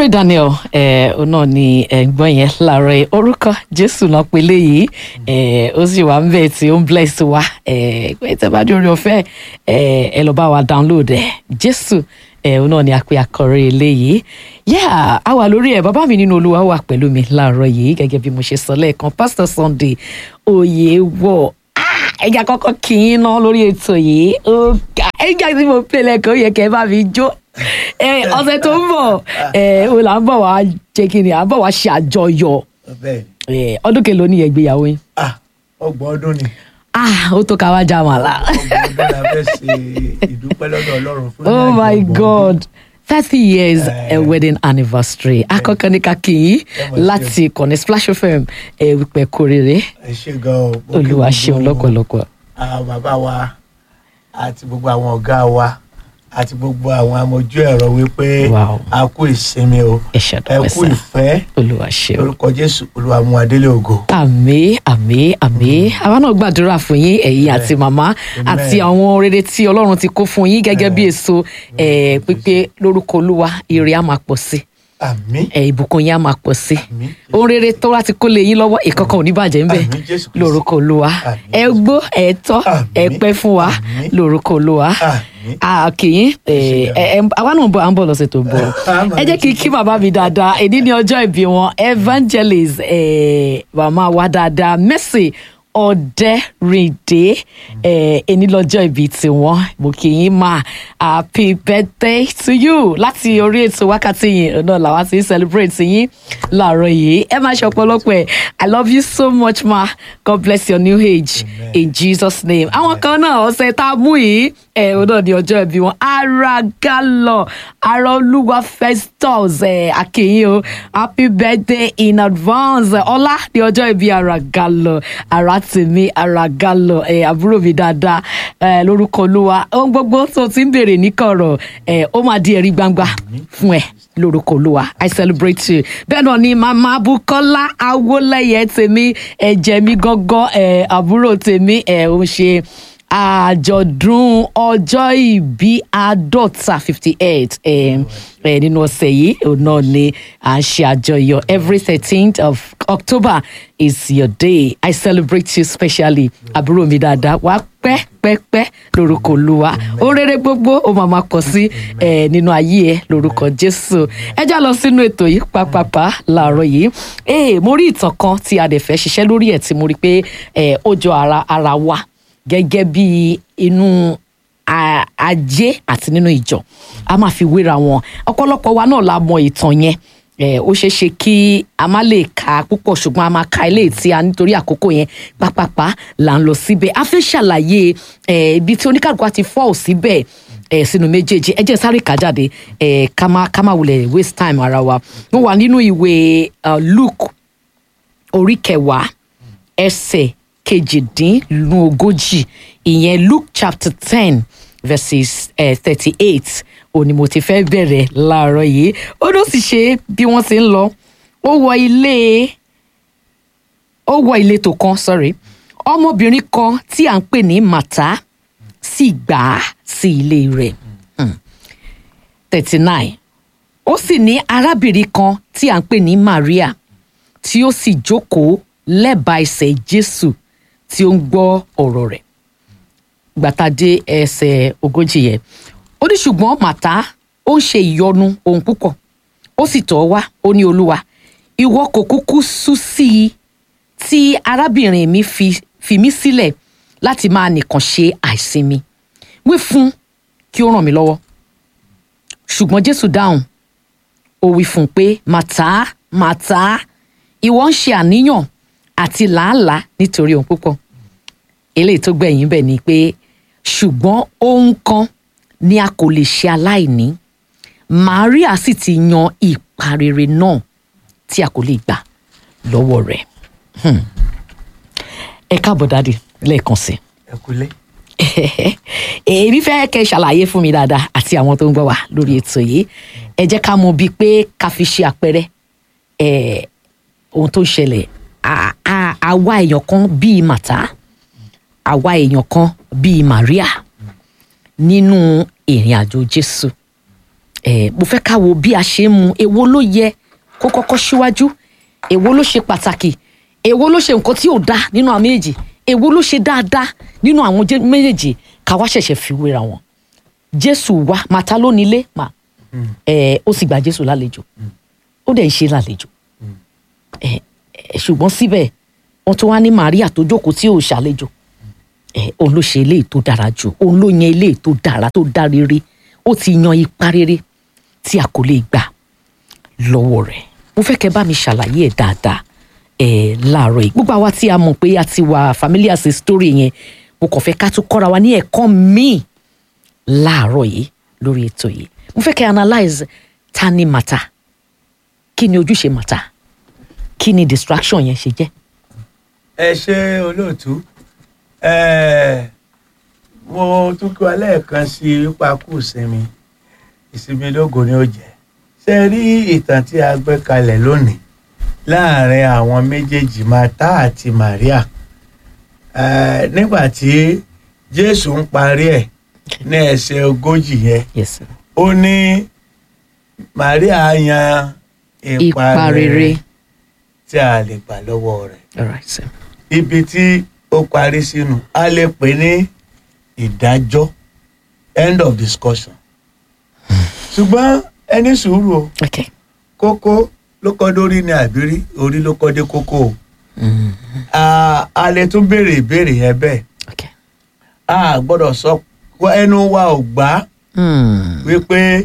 Larry Daniel ẹ ọ náà ni ẹ̀gbọ́n yẹn láàárọ̀ yìí orúkọ Jésù náà pé léyìí ẹ ó sì wà ń bẹ tí ó ń bless wa ẹ pé tẹ́ bá dé orí ọ̀fẹ́ ẹ ẹ lọ bá wa download ẹ Jésù ẹ ọ náà ni a pè àkọrẹ eléyìí yà á wà lórí ẹ bàbá mi nínú Olúwa wà pẹ̀lú mi láàárọ̀ yìí gẹ́gẹ́ bí mo ṣe sọ lẹ́ẹ̀kan Pastor Sunday Oyèwọ̀ ẹja kọ́kọ́ kì í ná lórí ètò yìí ó ga ẹja tí mo pè lẹ́ẹ̀kan ó yẹ kẹ́ ẹ bá mi jó ẹ ọ̀sẹ̀ tó ń bọ̀ ẹ o là ń bọ̀ wá jẹ́ kí ni à ń bọ̀ wá ṣe àjọyọ̀ bẹ́ẹ̀ ẹ ọdún kelo ní ìgbéyàwó yín ah ọgbọ̀n ọdún ni ah ó tó ká wá já màlá ọgbọ̀n ọdún la fẹ́ ṣe ìdúpẹ́ lọ́dọ̀ Ọlọ́run fún oh ìrìnàjò my ọgbọ̀n ọdún. god thirty years Eh. uh, wedding anniversary akọkọ ní kakí yìí Ẹ mọ̀ sí. láti ìkànnì Splash FM ẹ wípé kórèrè ẹ ṣe gan o mo kí olúwa gbogbo ṣeun lọ́pọ̀lọpọ̀ àwọn bàbá wa àti gbogbo àwọn ọ̀gá wa àti gbogbo àwọn amójú ẹ̀rọ wípé Wow. a kú ìsinmi o ẹ ṣàdúpẹ́ ẹ kú sá ìfẹ́ olúwa ṣeun. lórúkọ Jésù Olúwa mú adélé ògo. àmì àmì àmì àwa náà gbàdúrà fún yín ẹ̀yin àti màmá Amen. àti àwọn rere tí ọlọ́run ti kó fún yín gẹ́gẹ́ bí èso ẹ̀, pípé lórúkọ olúwa ire á máa pọ̀ sí àmín ẹ̀, ìbùkún yín á máa pọ̀ sí àmín ohun rere tó wá ti kó lé yín lọ́wọ́ ìkankan ò ní bàjẹ́ ńbẹ̀ Àmín, Jésù Kristi. lórúkọ olúwa Àmín, ẹ gbó ẹ tọ́ ẹ Àmín, pẹ́ fún wa àmín. lórúkọ olúwa àmín àkìyín àwa náà ń bọ̀ à ń bọ̀ lọ́sẹ̀ tó ń bọ̀ Àmín. ẹ jẹ́ kí n kí bàbá mi dáadáa èdè ní ọjọ́ ìbí wọn evangelist eh, màmá wa dáadáa Mercy ọ̀dẹ́rìndé ẹni lọ́jọ́ ìbí tiwọn mo kì í máa happy birthday to you láti orí ètò wákàtí yìí náà làwa ti ń celebrate yín láàárọ̀ yìí ẹ máa ṣe ọ̀pọ̀lọpọ̀ ẹ̀ I love you so much ma God bless your new age Amen. in Jesus name àwọn kan náà ọ̀sẹ̀ tá a mú yìí ẹ̀ ọ̀ náà ní ọjọ́ ìbí wọn ara galọ ara olúwa festus ẹ̀ akínyìn o happy birthday in advance ọlá ní ọjọ́ ìbí ara galọ ara tèmi ara galọ ẹ̀ àbúrò mi dáadáa ẹ̀ lórúkọ olúwa ohun gbogbo tó ti ń béèrè níkọ̀rọ̀ ẹ̀ ó máa di ẹ̀rí gbangba fún ẹ lórúkọ olúwa i celebrate you bẹ́ẹ̀ náà ni màmá bukola awolẹ́yẹ tèmi ẹ̀jẹ̀ mi gángan ẹ̀ àbúrò tèmi ẹ̀ ó ń ṣe àjọ̀dún ọjọ́ ìbí àádọ́ta fifty eight nínú ọ̀sẹ̀ yìí òun náà ni à ń ṣe àjọyọ̀ every thirteenth of October is your day I celebrate you specially àbúrò mi dáadáa wá pẹ́ pẹ́ pẹ́ lórúkọ olúwa ohun rere gbogbo ó máa máa kọ sí eh, nínú ayé ẹ lórúkọ Jésù ẹ já lọ sínú ètò yìí pápápá láàárọ̀ yìí ee mo rí ìtàn kan tí a dẹ̀ fẹ́ ṣiṣẹ́ lórí ẹ̀ tí mo rí pé eh, ó jọ ara ara wa gẹ́gẹ́ bí inú a- ajé àti nínú ìjọ a máa fi wéra wọn ọ̀pọ̀lọpọ̀ wa náà la mọ ìtàn yẹn Eh, ó ṣeé ṣe kí a má lè ka púpọ̀ ṣùgbọ́n a máa ka eléyìí tí a nítorí àkókò yẹn pápápá là ń lọ síbẹ̀ a fẹ́ ṣàlàyé eh, ibi tí oníkàlùkù àti fọ́ọ̀ síbẹ̀ eh, sínú méjèèjì ẹ jẹ́ sáré kà jáde eh, ká má ká má wulẹ̀ waste time ara wa mo wà nínú ìwé uh, Luke orí kẹwàá ẹsẹ̀ kejìdínlógójì ìyẹn Luke chapter ten verses thirty eight òní mo ti fẹ́ bẹ̀rẹ̀ láàárọ̀ yìí ó ló sì ṣe bí wọ́n ti ń lọ ó wọ ilé ó wọ ìletò kan sorry ọmọbìnrin kan tí à ń pè ní Màtá sì gbà á sí ilé rẹ̀ thirty nine ó sì ní arábìnrin kan tí à ń pè ní Maria tí ó sì jókòó lẹ́bàá ẹsẹ̀ Jésù tí ó ń gbọ́ ọ̀rọ̀ rẹ̀ gbàtàdé ẹsẹ̀ ogójì yẹn ó ní ṣùgbọ́n màtá ó ń ṣe ìyọnu ohun púpọ̀ ó sì tọ̀ ọ́ wá ó ní olúwa ìwọ kò kúkú sú sí i tí arábìnrin mi fi fi mí sílẹ̀ láti máa nìkan ṣe àìsinmi wí fún kí ó ràn mí lọ́wọ́ ṣùgbọ́n Jésù dáhùn ó wí fún un pé màtá màtá ìwọ ń ṣe àníyàn àti làálàá nítorí ohun púpọ̀ eléyìí tó gbẹ̀yìn bẹ̀ ni pé ṣùgbọ́n ohun kan ni a kò lè ṣe aláìní Maria sì ti yan ipa rere náà tí a kò lè gbà lọ́wọ́ rẹ̀ Hmm. ẹ káàbọ̀ dáàdi lẹ́ẹ̀kan sí ẹ kúlé èmi fẹ́ kẹ́ ẹ ṣàlàyé fún mi dáadáa àti àwọn tó ń gbọ́ wá lórí ètò yìí ẹ jẹ́ ká mọ̀ bíi pé ká fi ṣe àpẹẹrẹ eh, ohun tó ń ṣẹlẹ̀ À- à- àwa èèyàn kan bíi màtá àwa èèyàn kan bíi Maria nínú ìrìn àjò Jésù ẹ mo fẹ́ ká wo bí a ṣe ń mu èwo ló yẹ kó kọ́kọ́ síwájú èwo ló ṣe pàtàkì èwo ló ṣe nǹkan tí ò dáa nínú àwọn méjèèjì èwo ló ṣe dáadáa nínú àwọn jẹ́- méjèèjì ká wá ṣẹ̀ṣẹ̀ fi wéra wọn jésù wá màtá ló nílé mà ẹ ó sì gba jésù lálejò ó dẹ̀ ń ṣe lálejò ẹ ẹ, ṣùgbọ́n síbẹ̀ wọ́n tún wá ní Màríà tó jókòó tí ò ṣàlejò ẹ òun ló ṣe eléyìí tó dára jù òun ló yan eléyìí tó dára tó dá rere ó ti yan ipa rere tí a kò lè gbà lọ́wọ́ rẹ̀ mo fẹ́ kẹ́ bá mi ṣàlàyé ẹ̀ dáadáa ẹ̀ láàárọ̀ yìí gbogbo àwa tí a mọ̀ pé a ti wà familiar sí story yẹn mo kàn fẹ́ ká tún kọ́ra wa ní ẹ̀kọ́ míì láàárọ̀ yìí lórí ètò yìí mo fẹ́ kẹ́ analyse ta ni màtá kí ni ojúṣe màtá kí ni distraction yẹn ṣe jẹ́. ẹ ṣe olóòtú ẹ mo tún kí wa lẹ́ẹ̀kan sí ipa kù sinmi ìsinmi lógo ni ó jẹ́ ṣe rí ìtàn tí a gbé kalẹ̀ lónìí láàrin àwọn méjèèjì Màtá àti Màríà ẹ nígbà tí Jésù ń parí ẹ̀ ní ẹsẹ̀ ogójì yẹn yes sir. ó ní Màríà yan ipa rere tí a lè gbà lọ́wọ́ rẹ̀ all right sir. ibi tí ó parí sínú a lè pè ní ìdájọ́ end of discussion ṣùgbọ́n ẹni sùúrù o okay. kókó ló kọ́ dórí ní àbírí orí ló kọ́ dé kókó o Mm, a a lè tún béèrè ìbéèrè yẹn bẹ́ẹ̀ okay. a gbọ́dọ̀ sọ pé ẹnu wa ò gbà Mm, wípé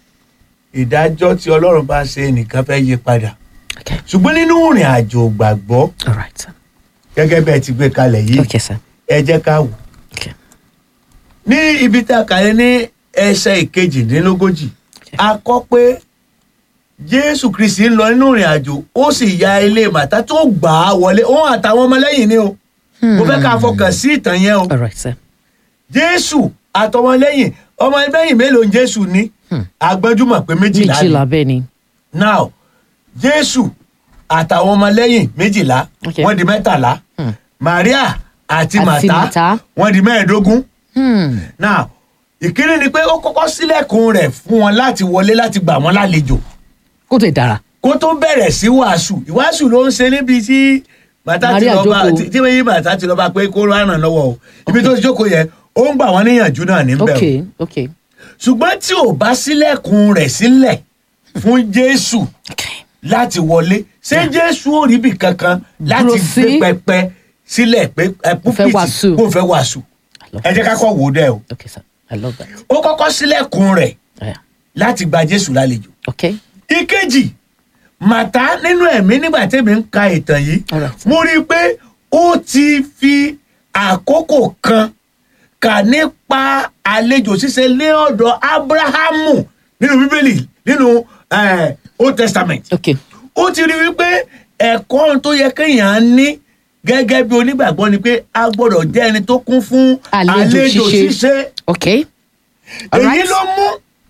ìdájọ́ tí Ọlọ́run bá ṣe nìkan fẹ́ yí padà okay. ṣùgbọ́n nínú ìrìn àjò gbàgbọ́ all right sir. gẹ́gẹ́ bẹ́ẹ̀ ti gbé kalẹ̀ yìí okay sir. ẹ jẹ́ ká wò okay. ní ibi tá a kà yẹn ní ẹsẹ̀ ìkejìdínlógójì a kọ pé jésù kristi ń lọ nínú ìrìn àjò ó sì ya ilé màtá tó gbà á wọlé òun àtàwọn ọmọlẹ́yìn ni o mo fẹ́ ká fọkàn sí ìtàn yẹn o all right sir. jésù àtọmọlẹ́yìn ọmọlẹ́yìn mélòó ni jésù ní agbẹ́júmọ̀ pé méjìlá ni méjìlá bẹ́ẹ̀ ni. now jésù àtàwọn ọmọlẹ́yìn méjìlá Okay. wọ́n di mẹ́tàlá Hmm. maria àti Àti màtá Màtá. wọ́n di mẹ́ẹ̀ẹ́dógún Hmm. now ìkíni ni pé ó kọ́kọ́ sílẹ̀kùn rẹ̀ fún wọn láti wọlé láti gbà wọ́n lálejò kó tẹ̀ dára. kó tó bẹ̀rẹ̀ sí wàásù ìwàásù ló ń ṣe níbi tí bàtà ti Maria lọ bá jókòó. tí tí wọ́n yí bàtà ti lọ bá pé kó rán lọ́wọ́ o ibi tó ti jókòó yẹn ó ń gbà wọ́n níyànjú náà níbẹ̀ o okay okay. ṣùgbọ́n tí ò bá sílẹ̀kùn rẹ̀ sílẹ̀ fún jésù okay. láti wọlé ṣé jésù ò rí bì kankan láti Dúró gbé sí. pẹpẹ sílẹ̀ pé ẹ púpìtì wàásù. kó fẹ́ wàásù I love ẹ jẹ́ ká that. kọ́ wò ó dẹ́ o okay sir. I love that. ó kọ́kọ́ sílẹ̀kùn rẹ̀ Yeah. láti gba jésù lálejò okay. ìkejì màtá nínú ẹ̀mí nígbà tẹ́mi ń ka ìtàn yìí Alright. mo rí i pé ó ti fi àkókò kan kà nípa àlejò ṣíṣe ní ọ̀dọ̀ abrahamu nínú bíbélì nínú eh, old testament okay. ó ti rí wípé ẹ̀kọ́ tó yẹ kéèyàn ní gẹ́gẹ́ bí onígbàgbọ́ ni pé a gbọ́dọ̀ jẹ́ ẹni tó kún fún Àlejò àlejò ṣíṣe. ṣíṣe okay. èyí Alright. ló mú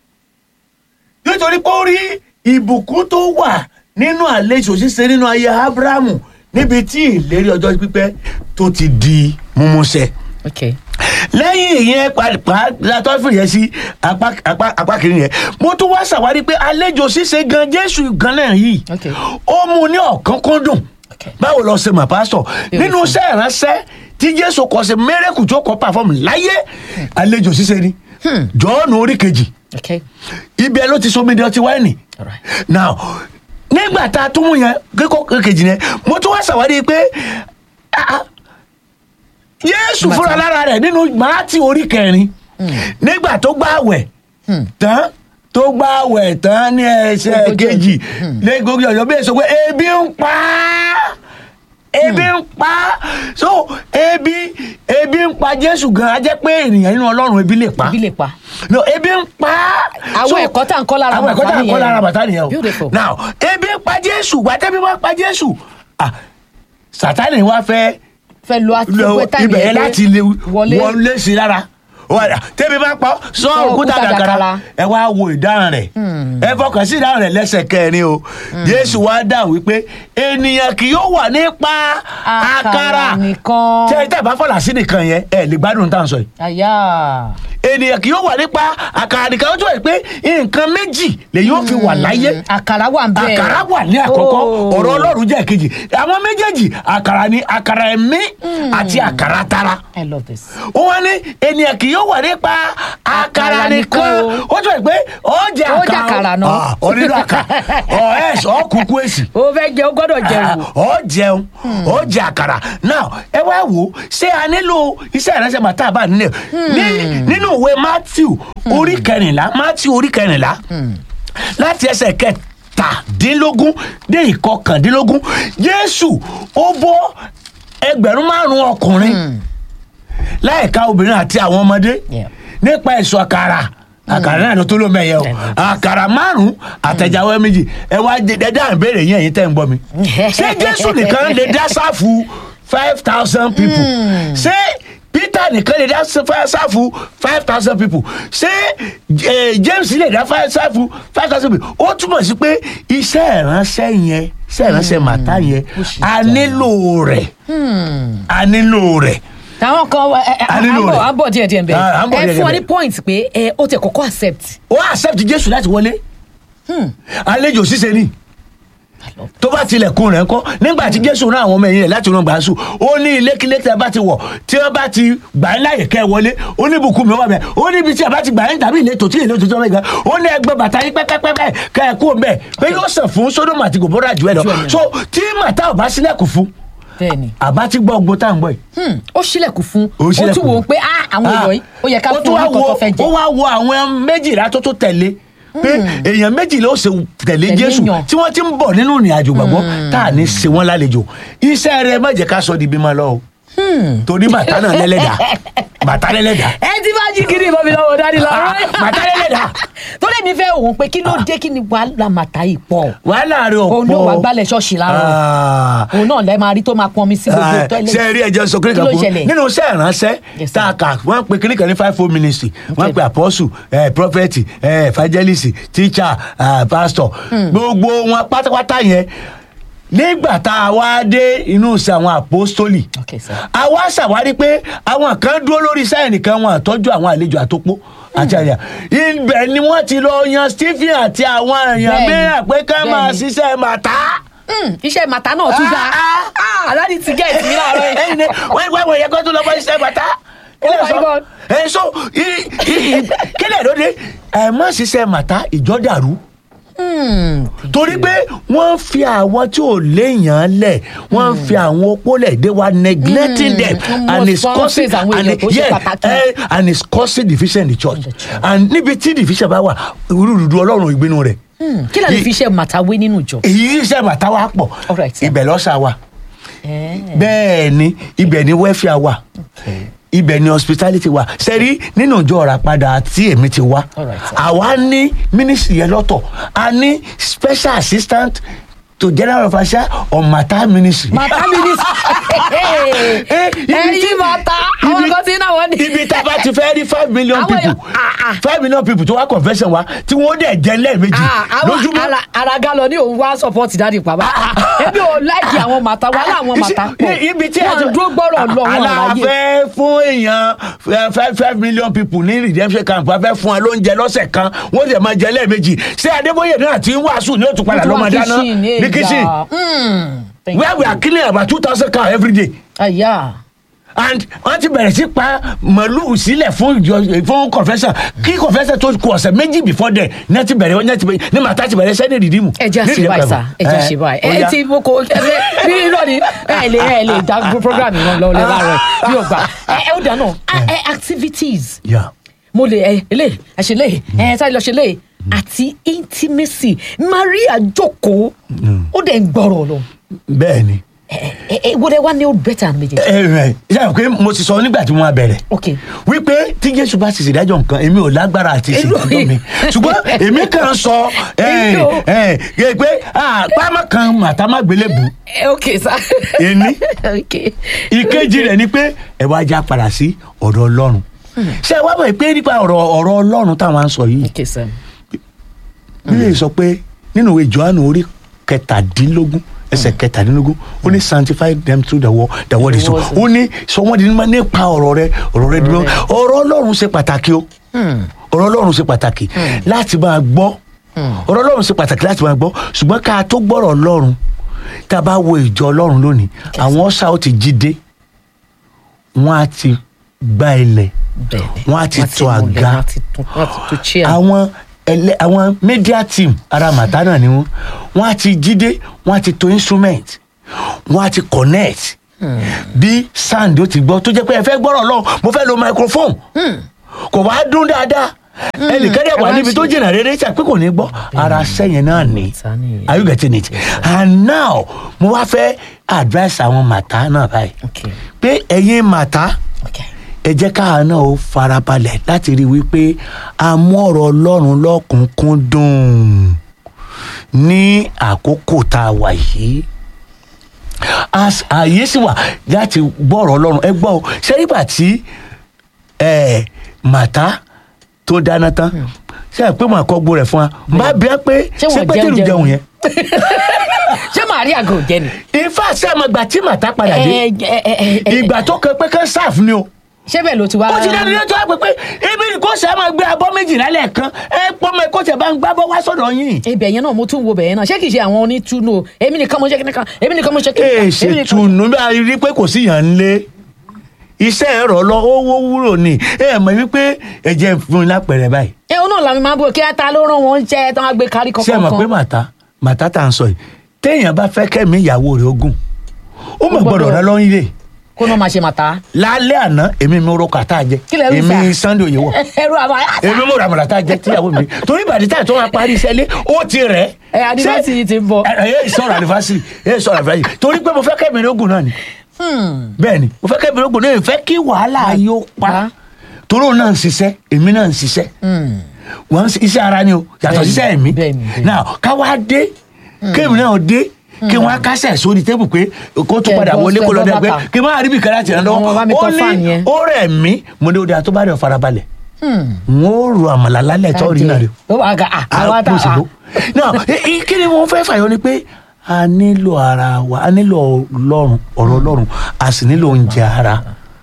nítorí pé ó rí ìbùkún tó wà nínú àlejò ṣíṣe nínú ayé abrahamu níbi tí ìlérí ọjọ́ pípẹ́ tó ti di múmúṣẹ okay. lẹ́yìn ìyẹn pàápàá látọ́ fìyẹn sí apá apá apá kìíní yẹn mo tún wá ṣàwárí pé àlejò ṣíṣe gan jésù gan náà yìí Okay. ó mú un ní ọ̀kánkúndùn Okay. báwo lọ ṣe mọ̀ pásítọ̀ nínú iṣẹ́ ìránṣẹ́ tí jésù kọ ṣe mẹ́rẹ́kù tó kọ́ pàfọ́ọ̀mù láyé àlejò ṣíṣe ni jọ́ọ̀nù orí kejì okay. ibẹ̀ ló ti sọmi di ọtí wáìnì all right. now nígbà tá a tún mú yẹn kíkọ́ kejì yẹn mo tún wá ṣàwárí pé ah, ah, jésù Nígbà fúnra tá- lára rẹ̀ nínú màátì orí kẹrin nígbà tó gbààwẹ̀ tán tó gbààwẹ̀ tán ní ẹsẹ̀ Ogójì kejì lẹ́gbẹ̀ẹ́ ọjọ́ bí èso pé ebi ń pa á ebi ń pa á so ebi ebi ń pa jésù gan a jẹ́ pé ènìyàn nínú ọlọ́run ebi lè pa ibi lè pa. no ebi ń pa á. Àwọn So, ẹ̀kọ́ tá à ń kọ́ lára àwọn ẹ̀kọ́ tá à ń bàtà kọ́ nìyẹn. lára bàtà nìyẹn o Beautiful. now ebi ń pa jésù gbàtẹ́bí wá pa jésù ah sátani wá fẹ́ fẹ́ lo àti lọ pé táìmì ibẹ̀ yẹn yẹn pé láti lè wọlé. wọlé sí i lára Wà- tẹ́bi bá pa sọ Sọ òkúta òkúta dàkàrà dàkàrà. ẹ wá wo ìdáhùn rẹ̀ ẹ fọkàn sí ìdáhùn rẹ̀ lẹ́sẹ̀ kẹrin o jésù wá dà wípé ènìyàn kì yóò wà nípa àkàrà nìkan. tẹ́ ẹ tẹ́ ẹ bá fọlá sí nìkan yẹn ẹ lè gbádùn tá à ń sọ yìí àyà. ènìyàn kì yóò wà nípa àkàrà nìkan ó tún wà pé nǹkan méjì lèyìn ó fi wà láyé àkàrà wà ń bẹ́ẹ̀. àkàrà wà ní àkọ́kọ́ Oh. ọ̀rọ̀ ọlọ́run jẹ́ ìkejì àwọn méjèèjì àkàrà ni àkàrà ẹ̀mí àti àkàrà tara I love this. ó wá ní ènìyàn kì yóò wà nípa àkàrà Àkàrà nìkan nìkan ó tún wà pé ó jẹ Ó jẹ àkàrà náà. Ah, ó nínú àkàrà ọ̀ ẹ̀ ọ̀ kúkú èsì ó fẹ́ jẹ ó gbọ́dọ̀ jẹun. ọ jẹun ọ jẹ àkàrà now ẹ wá wò ó ṣé a nílò iṣẹ́ ìránṣẹ́ màtá bá nílẹ̀ ní nínú ìwé matthew orí kẹrìnlá matthew orí kẹrìnlá láti ẹsẹ̀ kẹtàdínlógún dé ìkọkàndínlógún jésù ó bọ́ ẹgbẹ̀rún márùn-ún ọkùnrin láìka obìnrin àti àwọn ọmọdé Yeah. nípa ẹ̀sùn àkàrà àkàrà náà ló tó ló mẹ́yẹ o àkàrà márùn-ún àtẹ̀jáwé méjì ẹ wá dé ẹ dáhùn ìbéèrè yẹn ẹ̀yin tẹ́ ń gbọ́ mi ṣé jésù nìkan lè dá sáfù five thousand people ṣé peter nìkan lè dá sá- sáfù five thousand people ṣé eh, james lè dá fa- sáfù five thousand people ó túmọ̀ sí pé iṣẹ́ ìránṣẹ́ yẹn iṣẹ́ ìránṣẹ́ màtá yẹn a nílò rẹ̀ a nílò rẹ̀ àwọn kan ẹ, ẹ, A à nílò ń bọ̀ rẹ̀. à ń bọ̀ díẹ̀ díẹ̀ bẹ́ẹ̀ Ah, à ń bọ̀ ẹ díẹ̀ fún wa díẹ̀ ní point pé ẹ ó tẹ kọ́kọ́ accept. ó accept jésù láti wọlé àlejò ṣíṣe ni tó bá tilẹ̀kùn rẹ̀ ńkọ́ nígbà tí jésù rán àwọn ọmọ ẹ̀yìn rẹ̀ láti rán gbàásù ó ní ilékilé tí a bá ti wọ̀ tí wọ́n bá ti gbà ń láyè kẹ́ ẹ wọlé ó ní ibùkún mi wà bẹ́ẹ̀ ó ní ibi tí a bá ti gbà ń tàbí ìletò tí ìletò tí wọ́n bá gbà ó ní ẹgbẹ́ bàtà yín pẹ́pẹ́pẹ́ kẹ́ ẹ kú mbẹ́ pé yóò sàn fún sódòmù àti gòbórà jù ẹ lọ Jù ẹ lọ. so tí màtá ò bá sílẹ̀kùn fún bẹ́ẹ̀ni àbá ti gbọ́ ogbó tá à ń gbọ́ yìí Hmm, ó ṣílẹ̀kùn fún Ó ó ṣílẹ̀kùn tún wò ó fún. pé ah, àwọn èèyàn yìí ó yẹ ká ó fún tún wọn wá nǹkan tó wo fẹ́ jẹ. ó wá wo àwọn méjìlá tó tó tẹ̀lé pé èèyàn méjìlá ó ṣe tẹ̀lé Tẹ̀lé jésù yàn. tí wọ́n ti ń bọ̀ nínú ìrìn àjò gbàgbọ́ tá à ní ṣe wọ́n lálejò iṣẹ́ rẹ má jẹ́ ká sọ di bímọ lọ o torí bàtà náà lẹ́lẹ́dà bàtà lẹ́lẹ́dà ẹ ti bá jí kiri ìbọn mi lọ́wọ́ dání lọ. bàtà lẹ́lẹ́dà tó lè mi fẹ́ òun pé kí ló dé kí ni wàhálà màtá yìí pọ̀ wàhálà rẹ ọ̀pọ̀ òun ló wà gbálẹ̀ ṣọ́ọ̀ṣì láàárọ̀ Ah. òun náà lẹ́ máa rí tó máa pọn mi sí gbogbo tọ́lẹ̀ ṣe rí ẹjọ sọ kí kíríkà ló fún ṣẹlẹ̀ nínú iṣẹ́ ìránṣẹ́ Yes, tá a sir. kà wọ́n pe kíríkà ní five four ministry wọ́n Okay. pe apostle eh, prophet eh, evangelist teacher ah, pastor gbogbo wọn pátápátá yẹn nígbà tá a wá dé inú iṣẹ́ àwọn apostoli Okay, sir. a wá ṣàwárí pé àwọn kan dúró lórí iṣẹ́ ẹnìkan wọn àtọ́jú àwọn àlejò àtòpó àti àyà ibẹ̀ ni wọ́n ti lọ yan stephen àti àwọn èèyàn Bẹ́ẹ̀ni, mìíràn pé ká máa bẹ́ẹ̀ni. ṣiṣẹ́ màtá Hmm, iṣẹ́ màtá náà tún dáa Ah, aláàdì ti gẹ̀ẹ́tì mi láàárọ̀ yìí. ẹyin ni wọ́n wọ́n wọ́n yẹ kó tó lọ bọ́ iṣẹ́ bàtà. Oh my God. ẹ so i- i- i- kílẹ̀ lóde ẹ má ṣiṣẹ́ màtá ìjọ dàrú Hmm, torí pé wọ́n fi àwọn tí ò léèyàn lẹ̀ wọ́n fi àwọn opó lẹ̀ they were neglecting Mm, them wọ́n and mọ̀ it's sponsors causing àwọn and èèyàn it- tó ṣe yeah, pàtàkì. eh, and it's causing division in the church In the church. and níbi tí division bá wà rúdurùdu ọlọ́run ìgbénu rẹ̀ hmm, kí lè fi iṣẹ́ màtá wé nínú ìjọ. èyí iṣẹ́ màtá wa pọ̀ All right, sir. ibẹ̀ lọ́sà wà Eh, bẹ́ẹ̀ ni ibẹ̀ ni welfare wà ibẹ̀ ni hospitality wà sẹ́rí nínú ìjọ ọ̀rà padà tí èmi ti wá Alright, sir. àwa ní ministry yẹn lọ́tọ̀ a ní special assistant to general officer on matter ministry. màtá mi ní. Eh, ibi tí- ẹyin màtá àwọn ibi- kan ti náà wọ́n ní. ibi tá a bá ti fẹ́ rí five million Àwọn people èèyàn- ah, ah. five million people tó wá confession wa tí wọ́n dẹ̀ jẹ́ lẹ́ẹ̀mejì Ah, àwọn lójúmọ́. ara ara galọ ní òun wá support dáàdì pàbá ebi ò láìkì àwọn màtá wà láwọn màtá pọ̀ Iṣẹ́- ibi tí a wọn dúró gbọ́rọ̀ lọ wọn àlàyé aláfẹ́ fún èèyàn eh, five five million people ní redemption camp a fẹ́ fún wa lóúnjẹ lọ́sẹ̀ kan wọ́n dẹ̀ máa jẹ lẹ́ẹ̀mejì ṣé adébóyè náà ti ń wàásù ní òtún padà lọ́mọ dáná ní kitchen where we are killing about two thousand cow every day aya and wọ́n ti bẹ̀rẹ̀ sí pa màlúù sílẹ̀ fún ìjọ fún confession kí confession tó kù ọ̀sẹ̀ méjì before then ní ti bẹ̀rẹ̀ ní ti bẹ̀rẹ̀ ní màtá ti bẹ̀rẹ̀ sẹ́ni rìdíìmù. ẹ jẹ́ àṣẹ báyìí sá ẹ jẹ́ àṣẹ báyìí ẹ ti mo kò ẹ bí irọ́ ni ẹ lè ẹ lè dá program yìí lọ lẹ láàárọ̀ bí o gbà ẹ ẹ ó dáná ẹ activities Yeah. mo lè ẹ lè ẹ ṣe lè ẹ sáré lọ ṣe lè àti intimacy Maria jókòó ó dẹ̀ ń gbọ́rọ̀ lọ bẹ́ẹ̀ ni ẹ ẹ ẹ wo dẹ wá ní old better méjèèjì ẹ ẹ ṣe pé mo ti sọ nígbà tí wọ́n á bẹ̀rẹ̀ ok wípé tí jésù bá sì ṣèdájọ́ nǹkan èmi ò lágbára àti ṣèdájọ́ mi ṣùgbọ́n èmi kàn sọ ẹ Èmi ò- ẹ ẹ pé ah, pámá kan màtá má gbélé bù ẹ ok sá Èmi? ok ìkejì rẹ̀ ni pé ẹ wá já padà sí ọ̀dọ̀ ọlọ́run ṣé ẹ wá mọ̀ pé nípa ọ̀rọ̀ ọ̀rọ̀ ọlọ́run táwọn à ń sọ yìí ok sá bíbélì sọ pé nínú ìwé johannu orí kẹtàdínlógún ẹsẹ̀ kẹtàdínlógún ó ní sanctify them through the word the word is The true word is- ó ní sọ wọ́n di mímọ́ nípa ọ̀rọ̀ rẹ ọ̀rọ̀ rẹ di mímọ́ ọ̀rọ̀ ọlọ́run ṣe pàtàkì o ọ̀rọ̀ ọlọ́run ṣe pàtàkì láti máa gbọ́ ọ̀rọ̀ ọlọ́run ṣe pàtàkì láti máa gbọ́ ṣùgbọ́n ká tó gbọ́rọ̀ ọlọ́run tá a bá wo ìjọ ọlọ́run lónìí àwọn ọ̀sà ó ti jí dé wọ́n á ti gbá ilẹ̀ bẹ́ẹ̀ni Wọ́n á ti Wọ́n tò múlẹ̀, àga. wọ́n á ti tún wọ́n á ti tún chair. àwọn ẹlẹ àwọn media team ara màtá náà ni wọn wọn á ti jíde wọn á ti to instrument wọn á ti connect bí sound ó ti gbọ́ tó jẹ́ pé ẹ fẹ́ gbọ́rọ̀ lọ mo fẹ́ lo microphone kò wá dún dáadáa ẹnìkan dẹ̀ wà ẹ wá níbi tó ṣe- jìnnà rere ṣe pé kò ní gbọ́ ara sẹ́yìn náà ni Màtá nìyẹn. are you getting it and now mo wá fẹ́ advice àwọn màtá náà báyìí Okay. pé ẹ̀yin màtá Okay. ẹ jẹ́ káà náà ó farabalẹ̀ láti rí i wípé a mú ọ̀rọ̀ ọlọ́run lọ́kùnkúndùn ní àkókò tá a wà yìí As- ààyè sì wà láti gbọ́ ọ̀rọ̀ ọlọ́run ẹ gbọ́ o ṣé nígbà tí ẹ, màtá tó dáná tán ṣé ẹ pé màá kọ́ gbó rẹ̀ fún wa bá bí ẹ pé Ṣé ṣé wọ́n pétérù jẹun jẹun yẹn ṣé Màríà gò jẹ ni. ifá sẹ́mọ̀gbà tí màtá padà dé Ẹ, ẹ, ẹ, ẹ, ẹ, ìgbà tó kẹ pé kán sáàfù ni o ṣé bẹ́ẹ̀ ló ti wá. ó ti dẹ́nu lẹ́tọ́ àpè pé ibi ni kò sẹ́ máa gbé abọ́ méjìlá lẹ́ẹ̀kan ẹ pọ́nmọ ẹ kó tẹ̀ bá ń gbábọ́ wá sọ́dọ̀ yín. ibẹ̀ yẹn náà mo tún wo bẹ̀ yẹn náà ṣé kìí ṣe àwọn onítùnú o èmi nìkan mo ṣe kíni kan èmi nìkan mo ṣe kíni kan ẹ èmi nìkan- ṣètùnú bí a rí pé kò sí yàn ń lé iṣẹ́ ẹ̀rọ lọ owó wúrò ni ẹ mọ̀ wípé ẹ̀jẹ̀ fún un lápẹ̀rẹ̀ báyìí. ẹ òun náà làmì máa ń bọ̀ kí á ta ló rán wọn jẹ tán á gbé kárí ṣé ẹ kankan mọ̀ pé kan. màtá màtá tá à ń sọ yìí téèyàn bá fẹ́ kẹ́mi ìyàwó rẹ̀ ogun ó mọ̀ gbọ́dọ̀ gbọ́dọ̀- rẹ lọ́yìn lè kó náà máa ṣe màtá. lálẹ́ àná èmi mi ro kàtá jẹ Kí lẹ rí èmi sà? Sunday òye wọ̀ ẹrú àbá èmi mo rà màtá jẹ tíyàwó mi torí ìbàdí táyà tó wà parí iṣẹ́ lé ó ti rẹ̀ ẹ adivasi yìí ti ń bọ̀. ẹ ẹ sọ̀rọ̀ àlùfáàsì ẹ sọ̀rọ̀ àlùfáàsì torí pé mo fẹ́ kẹ́mi lógun náà ni bẹ́ẹ̀ ni mo fẹ́ kẹ́mi lógun náà ìfẹ́ kí wàhálà yóò pa torí òun náà ń ṣiṣẹ́ èmi náà ń ṣiṣẹ́ wọ́n ń ṣe iṣẹ́ ara ni o yàtọ̀ Bẹ́ẹ̀ni, ṣiṣẹ́ ẹ̀mí bẹ́ẹ̀ni, bẹ́ẹ̀ni. náà ká wá dé kémi náà dé kí wọ́n á kásẹ̀ sórí tébù pé kó tó Kẹ́ padà bọ́ wọlé kó sẹ́ lọ bọ́ dẹ pé bàtà. kí n má rí bí kẹ́lá tiẹ̀ Wọ́n bá mi lọ́wọ́ ó tọ́ fan ní yẹn. ó rẹ̀ mí mo ní o dà tó bá rẹ̀ farabalẹ̀ wọ́n ó ro àmàlà lálẹ́ tó rí náà rẹ̀ ó wà ga àwọn àwọn òṣèlú náà i- i- kí ni mo fẹ́ fàyọ ni pé a nílò ara wa a nílò ọlọ́run ọ̀rọ̀ ọlọ́run a sì nílò oúnjẹ ara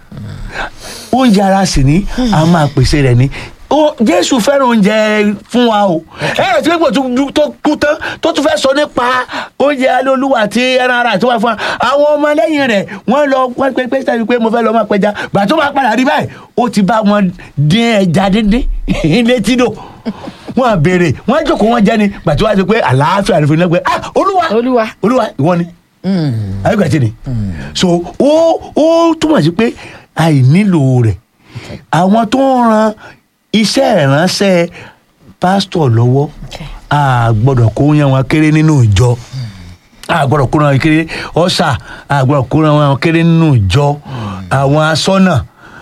oúnjẹ ara sì ní a máa pèsè rẹ̀ ní Ó- jésù fẹ́ràn oúnjẹ fún wa o ẹ̀rọ tí gbogbo tó kú tán tó tún fẹ́ sọ nípa oúnjẹ alólùwà àti ẹran ara tó wà fún wa àwọn ọmọ lẹ́yìn rẹ̀ wọ́n lọ wọ́n pé pé sẹ́yìn pé mo fẹ́ lọ máa pẹja gbà tó máa padà rí báyìí ó ti bá wọn dín ẹja díndín létí dò wọn à béèrè wọn jókòó wọn jẹ ni gbà tó wá sí pé àlàáfíà rẹ fún iná pé ah olúwa Olúwa. olúwa ìwọ ni ayélujára ti ni so ó ó túmọ̀ sí pé àìnílò rẹ̀ àwọn tó ń ran iṣẹ́ ìránṣẹ́ pásítọ̀ lọ́wọ́ a gbọ́dọ̀ kó yan wọn kéré nínú ìjọ a gbọ́dọ̀ kó yan wọn kéré ọ̀sà a gbọ́dọ̀ kó yan wọn kéré nínú ìjọ àwọn asọ́nà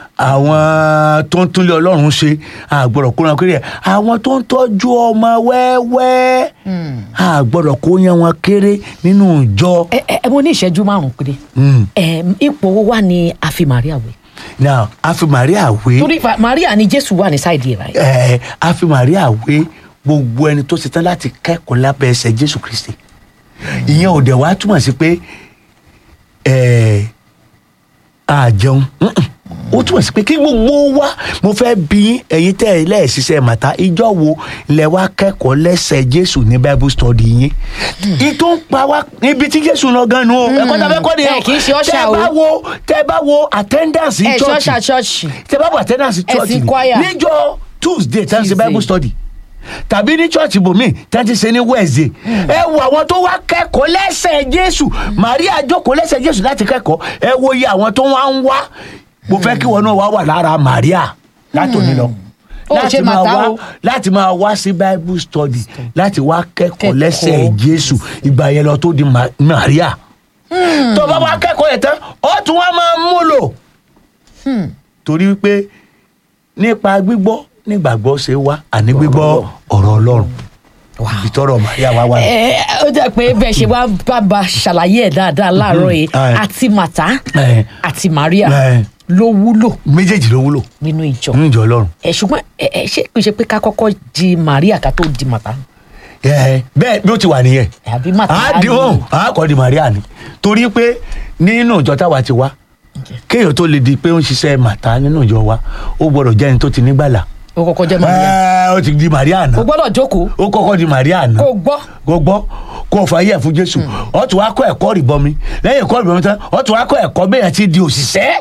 àwọn tó ń túnlé ọlọ́run ṣe a gbọ́dọ̀ kó yan wọn kéré àwọn tó ń tọ́jú ọmọ wẹ́wẹ́ a gbọ́dọ̀ kó yan wọn kéré nínú ìjọ. ẹ ẹ mo ní ìṣẹ́jú márùn-ún péré Mm. ẹ ipò wo wà ní àfi Màríà wẹ̀ now a fi Màríà wé. torí fa- Màríà ni Jésù wà ní sáìdì ẹ̀ báyìí. ẹ a fi Màríà wé gbogbo ẹni tó ṣetán láti kẹ́kọ̀ọ́ lábẹ́ ẹsẹ̀ Jésù Kristi ìyẹn ò dẹ̀ wá túmọ̀ sí pé ẹ a jẹun Mm-mm. ó túmọ̀ sí pé kí gbogbo wa mo fẹ́ bí ẹ̀yin tẹ́ ẹ lẹ́ẹ̀ṣiṣẹ́ màtá ìjọ wo lẹ wá kẹ́kọ̀ọ́ lẹ́sẹ̀ Jésù ní Bible study yín ìtò ń pa wá níbi tí Jésù lọ gan nu o ẹ̀kọ́ tá a fẹ́ kọ́ ni ẹ kì í ṣe ọ̀ṣà tẹ́ o. bá wo tẹ́ bá wo attendance ẹ church ṣọ́ọ̀ṣà ṣọ́ọ̀ṣì tẹ bá wà attendance church Ẹ̀sìn ni choir. níjọ́ tuesday tí wọ́n ṣe Tuesday. bible study tàbí ní church ibòmí tí wọ́n ti ṣe ní wednesday ẹ wo àwọn tó wá kẹ́kọ̀ọ́ lẹ́sẹ̀ jésù maria jókòó lẹ́sẹ̀ jésù láti kẹ́kọ̀ọ́ ẹ wo iye àwọn tó wá ń wá mo fẹ́ kí wọn náà wá wà lára maria látòní lọ Ó ṣe máa màtá wá o. láti máa wá sí bible study láti wá kẹ́kọ̀ọ́ Kẹ́kọ̀ọ́. lẹ́sẹ̀ jésù ìgbà yẹn lọ tó di Ma- maria tó bá wá kẹ́kọ̀ọ́ yẹn tán ó tún wá máa mú lò torí wípé nípa gbígbọ́ nígbàgbọ́ ṣe wá àní gbígbọ́ ọ̀rọ̀ ọlọ́run ìtọ́rọ̀ Màríà wá wá. ẹ ó jẹ́ pé bẹ́ẹ̀ ṣe wá bá ba ṣàlàyé ẹ̀ dáadáa láàárọ̀ yìí Ẹ. àti màtá Ẹ. àti Màríà Ẹ. ló wúlò méjèèjì ló wúlò nínú ìjọ nínú ìjọ ọlọ́run. ẹ ṣùgbọ́n ẹ ẹ ṣé kò ṣe pé ká kọ́kọ́ di Màríà ká tó di màtá. ẹ bẹ́ẹ̀ bí ó ti wà nìyẹn àbí màtá àádìhùn àákọ́dì Maria ni torí pé nínú ìjọ táwa ti wá kéèyàn tó lè di pé ó ń ṣiṣẹ́ màtá nínú ìjọ wa ó gbọ́dọ̀ jẹ́ ẹni tó ti nígbàlà o kọ́kọ́ jẹ́ Maria Ẹ, ó ti di Maria náà o gbọ́dọ̀ jókòó ó kọ́kọ́ di Maria náà kó o gbọ́ kó gbọ́ kó o fàyè fún Jésù ó tún wá kọ́ ẹ̀kọ́ rìbọmi lẹ́yìn ẹ̀kọ́ rìbọmi tán ó tún wá kọ́ ẹ̀kọ́ bẹ́ẹ̀ yẹn ti di òṣìṣẹ́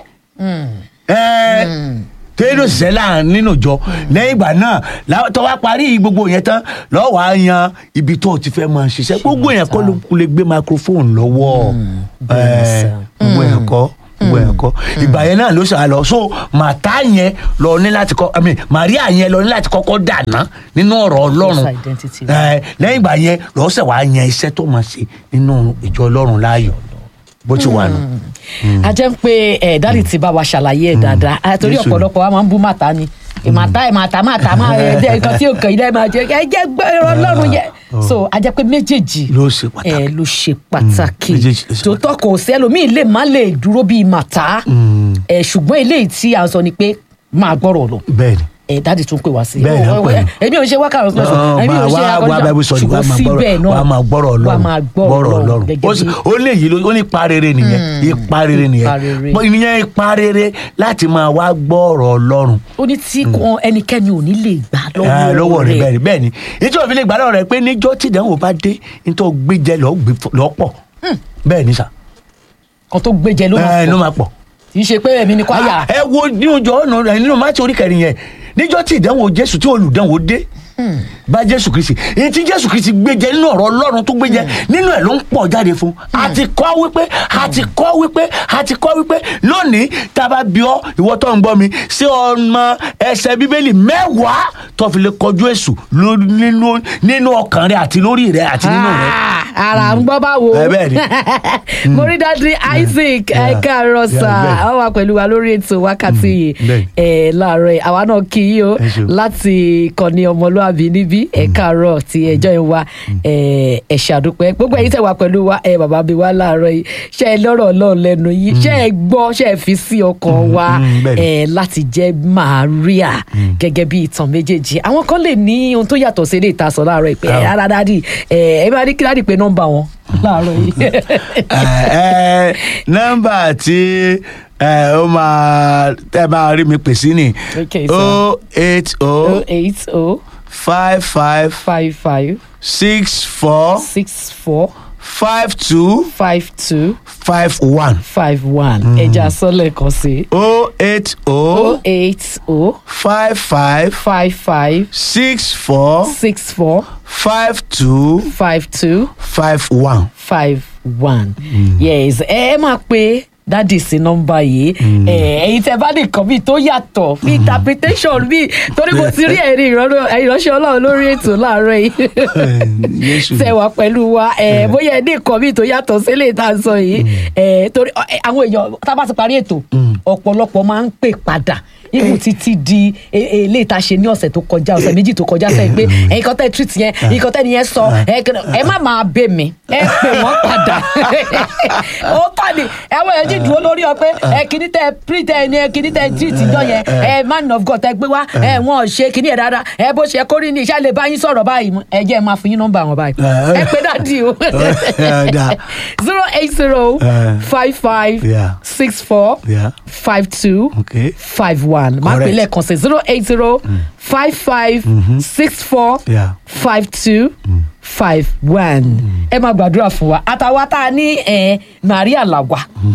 ẹ tẹ́lẹ̀ òṣìṣẹ́ láàrin nínú ìjọ lẹ́yìn ìgbà náà lá- tó wá parí gbogbo yẹn tán lọ́wọ́ á yan ibi tó o ti fẹ́ máa ṣiṣẹ́ gbogbo yẹn kọ́ ló lè gbé microphone lọ́wọ́ bẹ́ẹ̀ ẹ, sà. gbogbo yẹn kọ́ gbogbo yẹn kọ́ ìgbà yẹn náà ló ṣe àlọ́ so màtá yẹn lọ ní láti kọ́ I mean Maria yẹn lọ ní láti kọ́kọ́ dàná nínú ọ̀rọ̀ Ọlọ́run False identity. ẹ, lẹ́yìn ìgbà yẹn lọ́sẹ̀ wàá yan iṣẹ́ tó máa ṣe nínú ìjọ Ọlọ́run láàyò bó ti wà nù. a jẹ́ ń pé ẹ̀ dáàdì ti bá wa ṣàlàyé ẹ̀ dáadáa Ah, torí Jésù. ọ̀pọ̀lọpọ̀ wa máa ń bú màtá ni ìmàtá ìmàtá màtá máa ẹ̀ jẹ́ nǹkan tí òkè ilé máa jẹ́ ẹ jẹ́ gbọ́ ẹ̀rọ ọlọ́run yẹ so a jẹ́ pé méjèèjì ló ṣe pàtàkì. ẹ ló ṣe pàtàkì méjèèjì ló ṣe tòótọ́ kò sí ẹlòmíì lè má lè dúró bíi màtá ẹ ṣùgbọ́n eléyìí tí a sọ ni pé máa gbọ́rọ̀ lọ bẹ́ẹ̀ni ẹ dáàdì tún pè wá sí Bẹ́ẹ̀ ni, Ó, wọ́n pè ẹ, mí. èmi ò ṣe wákàtí ọ̀sán Ọ̀, èmi ò máa ṣe wá wá akọ́jà Bible study, wá ṣùgbọ́n máa gbọ́rọ̀- síbẹ̀ náà wá máa gbọ́rọ̀ wá Ọlọ́run máa gbọ́rọ̀ gbọ́rọ̀ Ọlọ́run Ọlọ́run gẹ́gẹ́ ó sì- bí ó lè yí ló- ó ní ipa rere nìyẹn ipa rere nìyẹn Ipa rere. Bọ́ ìyẹn ipa rere láti máa wá gbọ́rọ̀ Ọlọ́run ó ní tí kan ẹnikẹ́ni ò ní lè gbà Ah, lọ́wọ́ lọ́wọ́ rẹ̀ rẹ̀ bẹ́ẹ̀ ni bẹ́ẹ̀ ni nítorí òfin lè gbà lọ́wọ́ rẹ̀ pé níjọ́ tí ìdánwò bá dé nítorí gbé jẹ lọ́ọ́ gbé fọ- lọ́ọ́ pọ̀ bẹ́ẹ̀ ni sà kan tó gbéjẹ ló máa ẹ ló pọ̀ máa pọ̀ kì í ṣe pé èmi ni kò àyà ẹ wo ní ojú ọ̀nà rẹ̀ nínú mátí orí kẹrin yẹn níjọ́ tí ìdánwò Jésù tí olùdánwò dé bá Jésù Kristi èyí tí Jésù Kristi gbé jẹ nínú ọ̀rọ̀ Ọlọ́run tó gbé jẹ nínú ẹ̀ ló ń pọ̀ jáde fún a ti kọ́ wípé a ti kọ́ wípé a ti kọ́ wípé lónìí tá a bá bí ọ ìwọ tó ń gbọ́ mi ṣé ọmọ ẹsẹ̀ Bíbélì mẹ́wàá tó fi lè kọjú Èṣù ló- nínú nínú ọkàn rẹ àti lórí rẹ àti nínú rẹ. Ah, ara ń gbọ́ báwo Ẹ bẹ́ẹ̀ ni. mo rí dájú Isaac Yeah. ẹ káàárọ̀ Yeah, sà bẹ́ẹ̀. ọ wà pẹ̀lú wa lórí ètò wákàtí yìí bẹ́ẹ̀. ẹ láàárọ̀ yìí àwa náà kí yín o Ẹ ṣeun. láti ìkànnì ọmọlúàbí níbí ẹ káàárọ̀ tí ẹjọ́ yìí wá ẹ ẹ ṣàdúpẹ́ gbogbo ẹ̀yin tẹ́ wà pẹ̀lú wa ẹ bàbá mi wá láàárọ̀ yìí ṣe ẹ lọ́rọ̀ Ọlọ́run lẹ́nu yìí ṣe ẹ gbọ́ ṣe ẹ fi sí ọkàn wa mm, bẹ́ẹ̀ ni. ẹ láti jẹ́ Maria gẹ́gẹ́ bí ìtàn méjèèjì àwọn kan lè ní ohun tó yàtọ̀ sí ilé ìtasọ̀ láàárọ̀ ìpè Ah. rárá dádì ẹ ẹ bá ní kí dádì pé nọ́mbà wọn láàárọ̀ yìí. ẹ ẹ nọ́mbà tí ẹ ó máa tẹ bá rí mi pè sí ni Okay, sir. o eight oh o eight oh five five five five six four six four five two five two five one five one ẹja sọlẹ̀ kan sí o eight oh o eight oh five five five five six four six four five two five two five one. five one yes ẹ ẹ máa pe dádì sí nọ́mbà yìí ẹ ẹ̀yin tẹ́ bá nìkan bíi tó yàtọ̀ bíi interpretation bíi torí mo ti rí ẹ̀rí ìránṣẹ́ Ọlọ́run lórí ètò láàárọ̀ yìí Jésù. tẹ́ wà pẹ̀lú wa ẹ bóyá ẹ ní nǹkan bíi tó yàtọ̀ sílẹ̀ tá a sọ yìí ẹ torí ẹ, àwọn èèyàn tá a bá ti parí ètò ọ̀pọ̀lọpọ̀ máa ń pè padà ibù títí di eléyìí tá a ṣe ní ọ̀sẹ̀ tó kọjá ọ̀sẹ̀ méjì tó kọjá sẹ́yìn pé ẹ̀yin kan tẹ́ treat yẹn ẹ̀yin kan tẹ́ nìyẹn sọ ẹ kí- ẹ má máa bẹ̀ mí ẹ pè wọ́n padà ó tà ní ẹ̀wọ̀n yẹn jí dúró lórí ọ pé ẹ kìíní tẹ pre tẹ ẹni ẹ kìíní tẹ treat jọ yẹn ẹ man of God tẹ gbé wá ẹ wọn ò ṣe kìíní ẹ dáadáa ẹ bó ṣe kórìí ní iṣẹ́ lè bá yín sọ̀rọ̀ báyìí mú. ẹ jẹ́ ẹ máa fún yín nọ́mbà wọn báyìí ẹ pé dáàdi o Dáa. zero eight zero five five Yeah. six four Yeah. five two Okay. five one máa pè Correct. lẹ́ẹ̀kan sí zero eight zero five five six four Yeah. five two five one ẹ máa gbàdúrà fún wa àtàwa tá a ní ẹ Maria làwà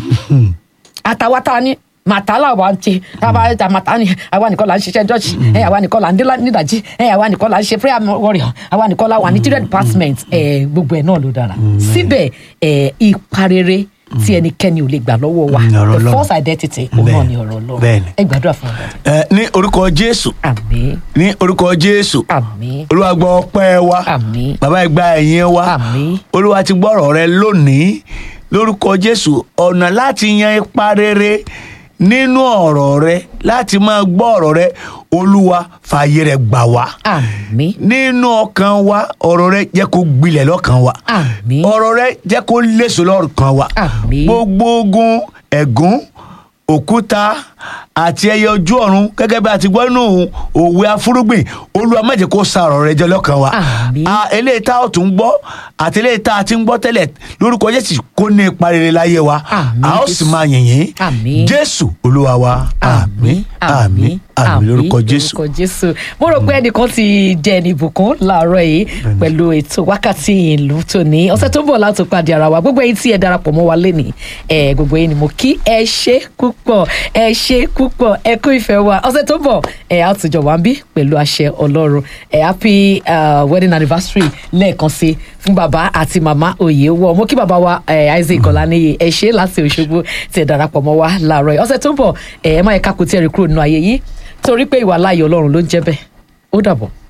àtàwa tá a ní màtálà wa ń ṣe àwa ta màtá ni àwa nìkan là ń ṣiṣẹ́ jọ́ọ̀ṣì ẹ àwa nìkan là ń dé lá- nídàjí ẹ àwa nìkan là ń ṣe prayer warrior àwa nìkan là wà ní children department ẹ gbogbo ẹ náà ló dára síbẹ̀ ẹ ipa rere tí ẹnikẹ́ni ò lè gbà lọ́wọ́ wa Mm, ọ̀rọ̀ the Ọlọ́run. false identity òun náà Bẹ́ẹ̀ni, ni ọ̀rọ̀ Ọlọ́run bẹ́ẹ̀ni. ẹ gbàdúrà fún wa ẹ ní orúkọ Jésù àmín ní orúkọ Jésù àmín olúwa gbọ́ ọpẹ́ wa àmín bàbá ìgbà ẹ̀yìn wa Àmín. olúwa ti gbọ́rọ̀ rẹ lónìí lórúkọ jésù ọ̀nà láti yan ipa rere nínú ọ̀rọ̀ rẹ láti máa gbọ́ ọ̀rọ̀ rẹ olúwa fààyè rẹ gbà wá àmín nínú ọkàn wa ọ̀rọ̀ rẹ jẹ́ kó gbilẹ̀ lọ́kàn wa Àmín. ọ̀rọ̀ rẹ jẹ́ kó léso lọ́kàn wa Àmín. gbogbo ogun ẹ̀gún òkúta àti ẹyẹ ojú ọ̀run gẹ́gẹ́ bí a ti gbọ́ nínú òwe afúrúgbìn olúwa má jẹ́ kó sa ọ̀rọ̀ rẹ jẹ lọ́kàn wa Àmín. A- eléyìí tá a tún gbọ́ àti eléyìí tá a ti ń gbọ́ tẹ́lẹ̀ lórúkọ jésù kó ní ipa rere láyé wa Àmín, a ó sì Jésù. máa yìnyín Àmín. jésù olúwa wa àmín àmín àmín lórúkọ jésù. lórúkọ jésù mo rò pé ẹnìkan ti jẹ ẹni ìbùkún láàárọ̀ yìí pẹ̀lú ètò wákàtí ìlú tòní ọ̀sẹ̀ tó ń bọ̀ láti pàdé ara wa gbogbo ẹ̀yin tí ẹ darapọ̀ mọ́ wa lẹ́nìí ẹ gbogbo ẹ̀yin ni mo kí ẹ ṣe púpọ̀ ẹ ṣe púpọ̀ ẹ kú ìfẹ́ wa ọ̀sẹ̀ tó ń bọ̀ ẹ á tún jọ wá ń bí pẹ̀lú àṣẹ ọlọ́run ẹ happy uh, wedding anniversary lẹ́ẹ̀kan sí fún bàbá àti màmá òye wọ mo kí bàbá wa eh, Isaac Ọláníyì ẹ ṣe láti Òṣogbo tí ẹ darapọ̀ mọ́ wa láàárọ̀ yìí ọ̀sẹ̀ tó ń bọ̀ ẹ ẹ má yẹ ká kó tí ẹ rí kúrò nínú ayé yìí torí pé ìwà láàyè ọlọ́run ló ń jẹ́ bẹ́ẹ̀ ó dàbọ̀.